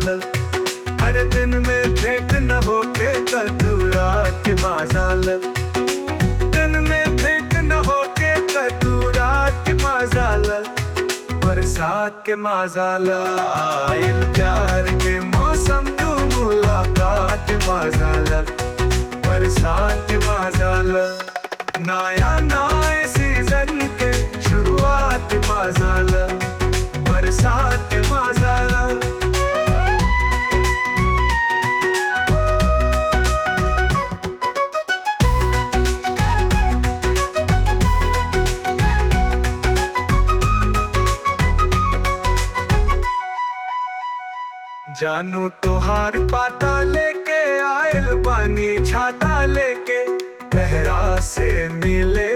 माजाल हर दिन में भेंट न होके कतूरा के माजाल दिन में भेंट न होके कतूरा के माजाल बरसात के माजाल आयल प्यार के मौसम तू मुलाकात के माजाल बरसात के माजाल नया नए सीजन के शुरुआत के माजाल बरसात के माजाल जानू तोहार पाता लेके आयल बानी छाता लेके गहरा से मिले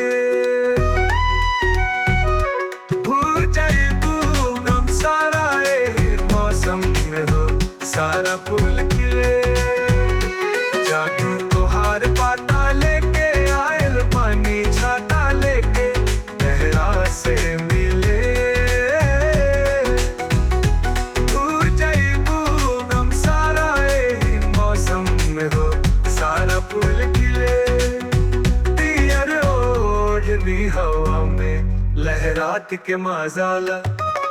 भूल जाए तू गम सारा ए मौसम में हो सारा फूल खिले जानू तोहार पाता लेके आयल बानी छाता लेके गहरा से मिले दूर जाइबू गम सारा ए मौसम में हो सारा फूल खिले दियर ओढ़नी हवा में लहरात के मजाला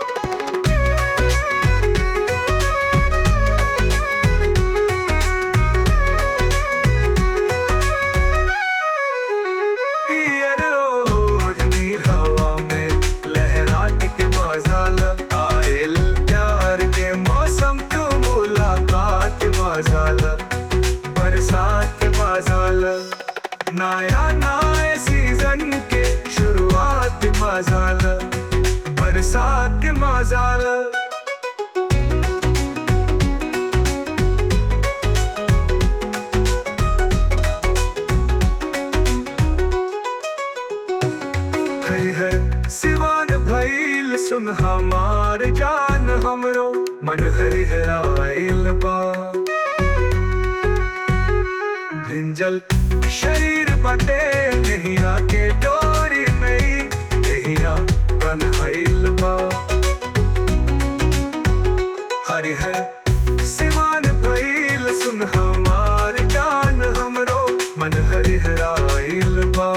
दियर ओढ़नी हवा में लहरात के मजाला आयल प्यार के मौसम तू मुलाकात के मजाला बरसात के मजाला नया नए सीजन के शुरुआत के मजाला बरसात के मजाला है है सिवान भइल सुन हमार जान हमरो मन हरि हराइल बा भिंजल शरीर बटे नहिया के डोरी में नहिया बन्हाइल बा हरि है सिवान भइल सुन हमार जान हमरो मन हरि हराइल बा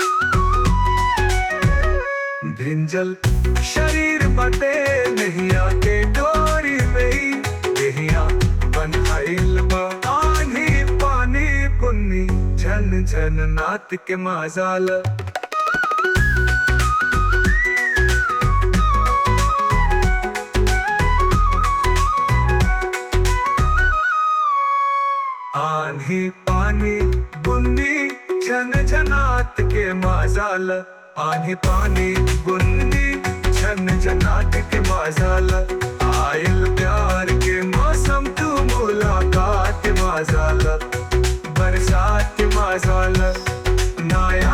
भिंजल शरीर बटे नहिया के डोरी में नहिया बनहाइल आनी पानी पुन्नी झन झन नात के मजाल आनी पानी बुन्नी झन झनात के मजाल आनी पानी बुन्नी झन झनात के मजाल आयल प्यार के मौसम तू मुलाकात के मजाल बरसात के मजाल नया